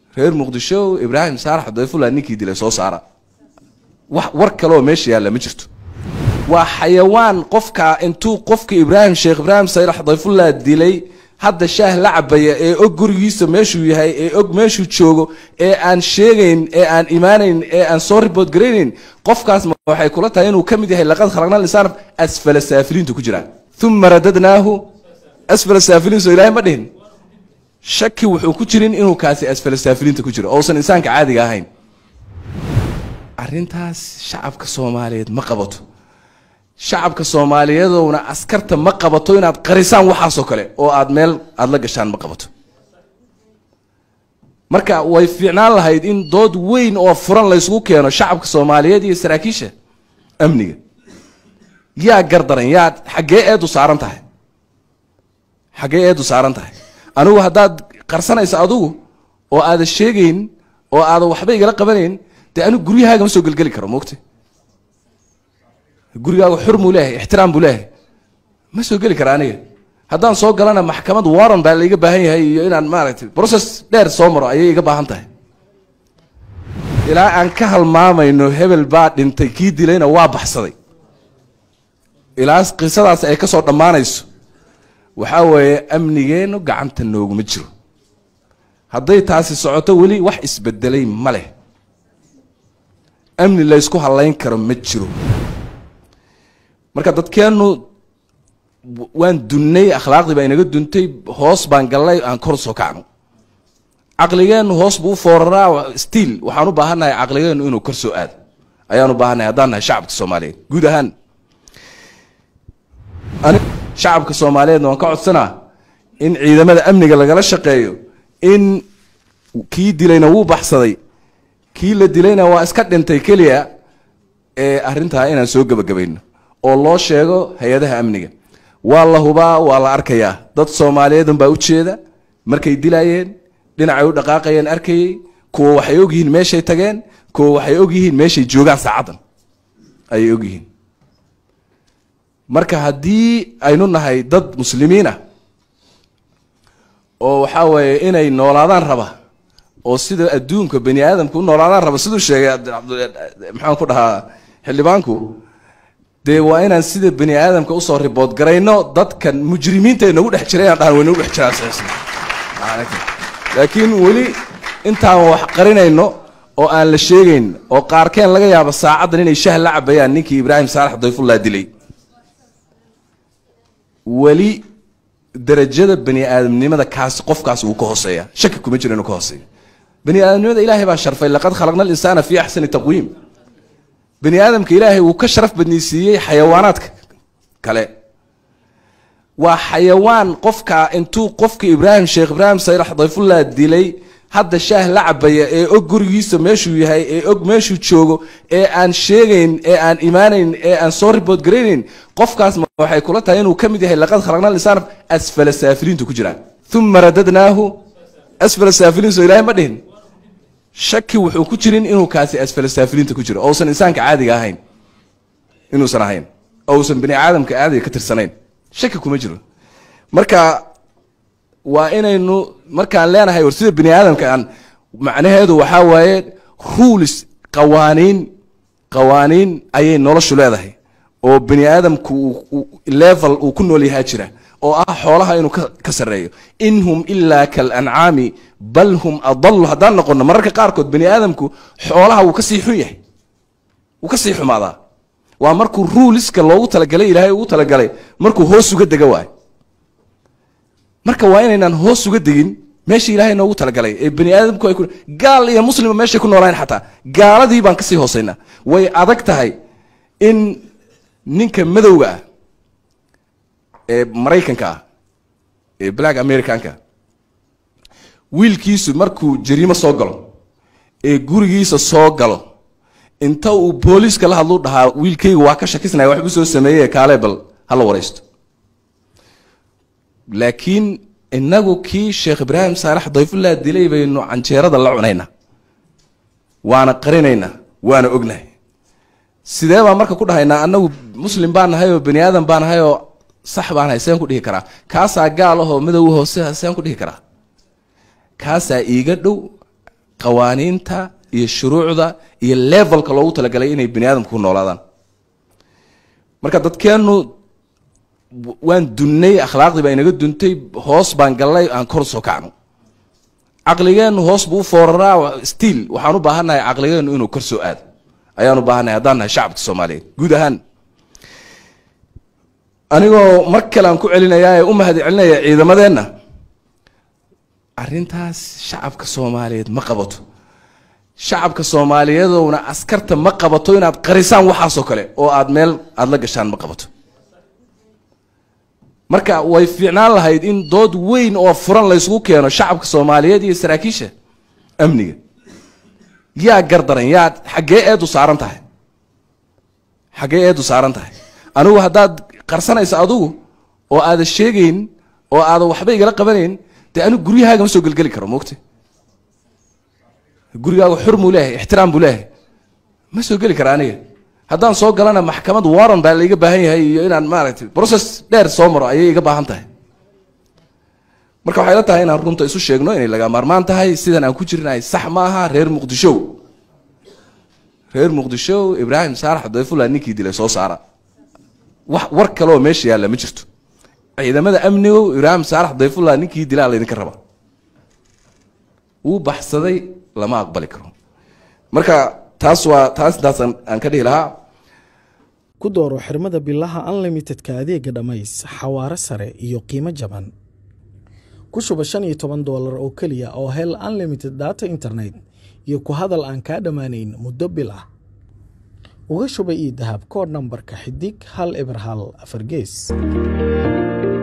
reer muqdisho ibraahim saarax dayfullah ninkii dilay soo saara wax war kaleoo meesha yaalla ma jirto waa xayawaan qofka intuu qofka ibraahim sheekh ibraahim sayrax dayfullah dilay hadda shaah la cabaya ee og gurigiisa meeshuu yahay ee og meeshuu joogo ee aan sheegayn ee aan imaanayn ee aan soo ribood garaynayn qofkaas waxay kula tahay inuu ka mid yahay laqad khalaqna linsaan asfala saafiliintu ku jiraan uma radadnaahu asfala saafiliin soo ilaahay ma dhihin shaki wuxuu ku jirin inuu kaasi asfala saafiliinta ku jiro ousan insaanka caadiga ahayn arrintaas shacabka soomaaliyeed ma qabato shacabka soomaaliyeedowna askarta ma qabato inaad qarisaan waxaasoo kale oo aad meel aada la gashaan ma qabato marka way fiicnaan lahayd in dood weyn oo furan laysugu keeno shacabka soomaaliyeed iyo saraakiisha amniga yaa gardaran yaa xaggee eedu saaran tahay xaggee eedu saaran tahay anigu haddaad qarsanaysa adugu oo aadan sheegayn oo aadan waxba igala qabanayn dee anigu guryahaaga ma soo gelgeli karo moogta gurigaaga xur muu leeyahay ixtiraam buu leeyahay ma soo geli kara aniga haddaan soo galana maxkamad warran baa laiga baahan yahay iyo inaan maaragtay process dheer soo maro ayay iga baahan tahay ilaa aan ka halmaamayno hebel baa dhintay kii dilayna waa baxsaday ilaa qisadaas ay ka soo dhammaanayso waxaa weeye amnigeennu gacanta nooguma jiro hadday taasi socoto weli wax isbedelay ma leh amni laysku hallayn karo ma jiro marka dadkeennu waan dunnay akhlaaqdii baa inaga duntay hoos baan gallay aan kor soo kacno caqligeennu hoos buu u fooraraa stiil waxaan u baahannahay caqligeennu inuu kor soo aado ayaan u baahannahay haddaan nahay shacabka soomaaliyeed guud ahaan ani shacabka soomaaliyeedna waan ka codsanaa in ciidamada amniga lagala shaqeeyo in kii dilayna wuu baxsaday kii la dilayna waa iska dhintay keliya ee arrintaa inaan soo gebagabayno oo loo sheego hay-adaha amniga waa la hubaa waa la arkayaa dad soomaaliyeed unbaa ujeeda markay dilayeen dhinacay u dhaqaaqayeen arkayey kuwa waxay ogyihiin meeshay tageen kuwa waxay ogyihiin meeshay joogaan saacaddan ayay ogyihiin marka haddii aynu nahay dad muslimiin ah oo waxaa weeye inay noolaadaan raba oo sida adduunka bani aadamka u noolaadaan raba siduu sheegay maxaan ku dhahaa xildhibaanku dee waa inaan sida bani aadamka usoo ribood garayno dadkan mujrimiinta ay nagu dhex jira inaan dhahan way nagu dhex jiraan laakiin weli intaan wax qarinayno oo aan la sheegayn oo qaarkeen laga yaabo saacaddan inay shah la cabayaan ninkii ibraahim saalax dayfullah dilay weli darajada bani aadamnimada kaas qofkaas wuu ka hooseeya shaki kuma jiro inuu ka hooseeyo bani aadamnimada ilaahay baa sharfay laqad khalaqna alinsaana fi axsani taqwiim bani aadamka ilaahay wuu ka sharaf badnaysiiyey xayawaanaadka kale waa xayawaan qofka intuu qofka ibraahim sheekh ibraahim sayrax dayfullah dilay hadda shaah la cabaya ee og gurigiisa meeshuu yahay ee og meeshuu joogo ee aan sheegayn ee aan imaanayn ee aan soo ribood garaynayn qofkaas waxay kula tahay inuu ka mid yahay laqad khalaqna linsaan asfala saafiliintu ku jiraan uma radadnaahu asfala saafiliin soo ilaahay ma dhihin shaki wuxuu ku jirin inuu kaasi asfala saafiliinta ku jiro ousan insaanka caadiga ahayn inuusan ahayn ousan bani aadamka caadiga ka tirsanayn shaki kuma jiro marka waa inaynu markaan leenahay war sida bani aadamka aan macnaheedu waxaa waaye ruulis qawaaniin qawaaniin ayay noloshu leedahay oo bani aadamku level uu ku nool yahaa jira oo ah xoolaha inuu ka sarreeyo in hum ilaa kalancaami bal hum adalu haddaan noqono mararka qaarkood bani aadamku xoolaha wuu kasii xun yahay wuu kasii xumaadaa waa markuu ruuliska loogu talagalay ilaahay ugu talagalay markuu hoos uga dega waayo marka waa inaynaan hoos uga degin meeshii ilaahay noogu talagalay ee bani aadamku ay gaal iyo muslima meeshay ku noolayn xataa gaaladii baan kasii hoosaynaa way adag tahay in ninka madowga ah ee maraykanka ah ee black americanka wiilkiisu markuu jariimo soo galo ee gurigiisa soo galo inta uu booliiska la hadlu dhahaa wiilkayga waa ka shakisnaya waxbuu soo sameeyey kaale bal hala waraysto laakiin inagu kii sheekh ibraahim saalax dayfullah dilay baynu canjeerada la cunaynaa waana qarinaynaa waana ognahay sidee baan marka ku dhahaynaa anagu muslim baan nahay oo bani aadam baan nahay oo sax baan nahay seen ku dhihi karaa kaasaa gaal ahoo madow hoose seen ku dhihi karaa kaasaa iiga dhow qawaaniinta iyo shuruucda iyo levelka loogu talagalay inay bani aadamku ku noolaadaan marka dadkeennu waan dunnay akhlaaqdii baa inaga duntay hoos baan gallay aan kor soo kacno caqligeennu hoos buu u fooraraa stiil waxaan u baahannahay caqligeennu inuu kor soo aado ayaan u baahannahay haddaan nahay shacabka soomaaliyeed guud ahaan anigoo mar kale aan ku celinayaa ee u mahad celinaya ciidamadeenna arrintaas shacabka soomaaliyeed ma qabato shacabka soomaaliyeedowna askarta ma qabato inaad qarisaan waxaasoo kale oo aad meel aada la gashaan ma qabato marka way fiicnaan lahayd in dood weyn oo furan laysugu keeno shacabka soomaaliyeed iyo saraakiisha amniga yaa gardaran yaa xaggee eedu saaran tahay xaggee eedu saaran tahay anigu haddaad qarsanaysa adugu oo aada sheegayn oo aada waxba igala qabanayn dee anigu guryahaaga ma soo gelgeli karo moogta gurigaaga xur muu leeyahay ixtiraam buu leeyahay ma soo geli kara aniga haddaan soo galana maxkamad warran baa laiga baahan yahay iyo inaan maaragtay process dheer soo maro ayay iga baahan tahay marka waxay la tahay inaan runta isu sheegno inay laga maarmaan tahay sidan aan ku jirnahay sax ma aha reer muqdisho reer muqdisho ibraahim saarax dayfullah ninkii dilay soo saara wax war kaleoo meesha yaalla ma jirto ciidamada amnigo ibraahim saarax dayfullah ninkii dilaa laydinka raba wuu baxsaday lama aqbali karo marka taas waa taas intaas aan ka dhihi lahaa ku dooro xirmada bilaha unlimitedka adeega dhammays xawaare sare iyo qiimo jaban ku shuba shan iyo toban doolar oo keliya oo hel unlimited data internet iyo ku hadal aan kaa dhammaanayn muddo bil ah uga shuba io dahab koodh nambarka xidig hal eber hal afar gees